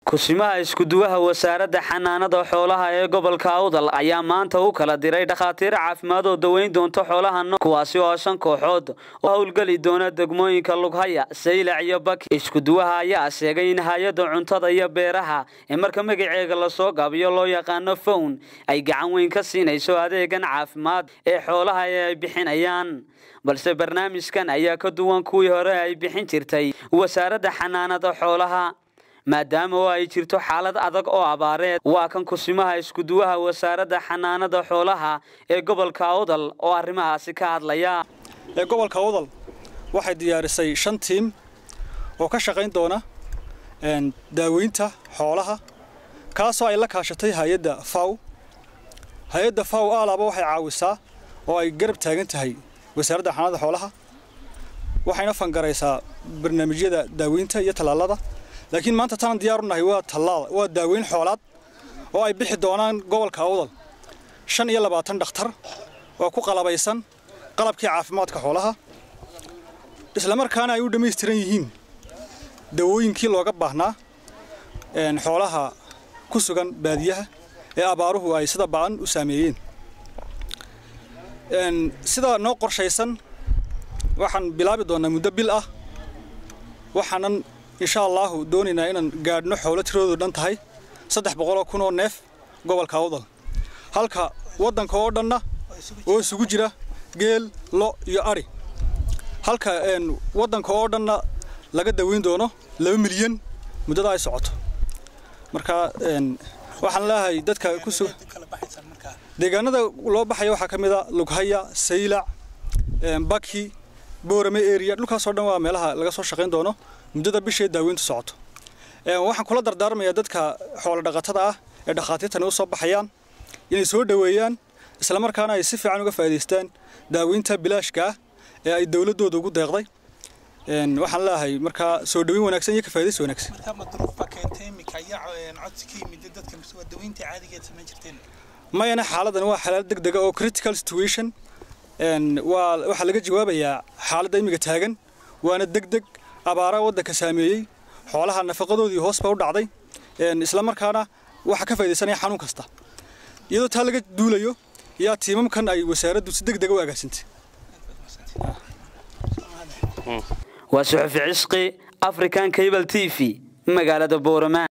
kusimaha iskuduwaha wasaaradda xanaanada xoolaha ee gobolka awdal ayaa maanta u kala diray dhakhaatiir caafimaad oo daweyn doonta xoolaha no kuwaasi oo shan kooxood oo howlgeli doona degmooyinka lughaya saylac iyo baki iskuduwaha ayaa sheegay in hay-adda cuntada iyo beeraha ee marka magaceega lasoo gaabiyo loo yaqaano fown ay gacan weyn ka siinayso adeegan caafimaad ee xoolaha ee ay bixinayaan balse barnaamijkan ayaa ka duwan kuwii hore ay bixin jirtay wasaaradda xanaanada xoolaha maadaama oo ay jirto xaalad adag oo abaareed waa kan kusimaha iskuduwaha wasaaradda xanaanada xoolaha ee gobolka awdal oo arrimahaasi ka hadlaya ee gobolka awdal waxay diyaarisay shan tiim oo ka shaqayn doona daaweynta xoolaha kaasoo ay la kaashatay hay-adda faw hay-adda faw aalaaba waxay caawisaa oo ay garab taagan tahay wasaaradda xanaanada xoolaha waxayna fangaraysaa barnaamijyada daaweynta iyo tallaalada laakiin maanta tanan diyaar u nahay waa tallaal waa daaweyn xoolaad oo ay bixi doonaan gobolka awdal shan iyo labaatan dhakhtar oo ku qalabaysan qalabkii caafimaadka xoolaha islamarkaana ay u dhammaystiran yihiin dawooyinkii looga baahnaa xoolaha ku sugan baadiyaha ee abaaruhu ay sida ba'an u saameeyeen sida noo qorshaysan waxaan bilaabi doonnaa muddo bil ah waxaanan insha allaahu doonaynaa inaan gaadhno xoolo tiradoodu dhan tahay saddex boqoloo kun oo neef gobolka awdal halka waddanka oo dhanna oo isugu jira geel lo iyo adhi halka waddanka oo dhanna laga daweyn doono laba milyan muddada ay socoto marka waxaan leeyahay dadka ku su deegaanada loo baxaya waxaa ka mid a lughaya saylac baki boorame area dhulkaasoo dhan waa meelaha laga soo shaqayn doono muddada bishee daaweyntu socoto waxaan kula dardaarmayaa dadka xoolo dhaqatada ah ee dhakhaatiirtani u soo baxayaan inay soo dhoweeyaan islamarkaana ay si fiican uga faa'idaystaan daaweynta bilaashka ah ee ay dowladdooda ugu deeqday waxaan leeyahay markaa soo dhoweyn wanaagsan iyo ka faa'idays wanaagsan mayana xaaladan waa xaalad deg dega oo critical situation waa waxaa laga jawaabayaa xaaladda imiga taagan waana deg deg abaara waddanka saameeyey xoolaha nafaqadoodii hoos ba u dhacday isla markaana waxaa ka faa'idaysanaya xanuun kasta iyadoo taa laga duulayo yaa tiimamkan ay wasaaraddu si deg dega u agaasintay waa suxufi cisqi african cable t v magaalada boorama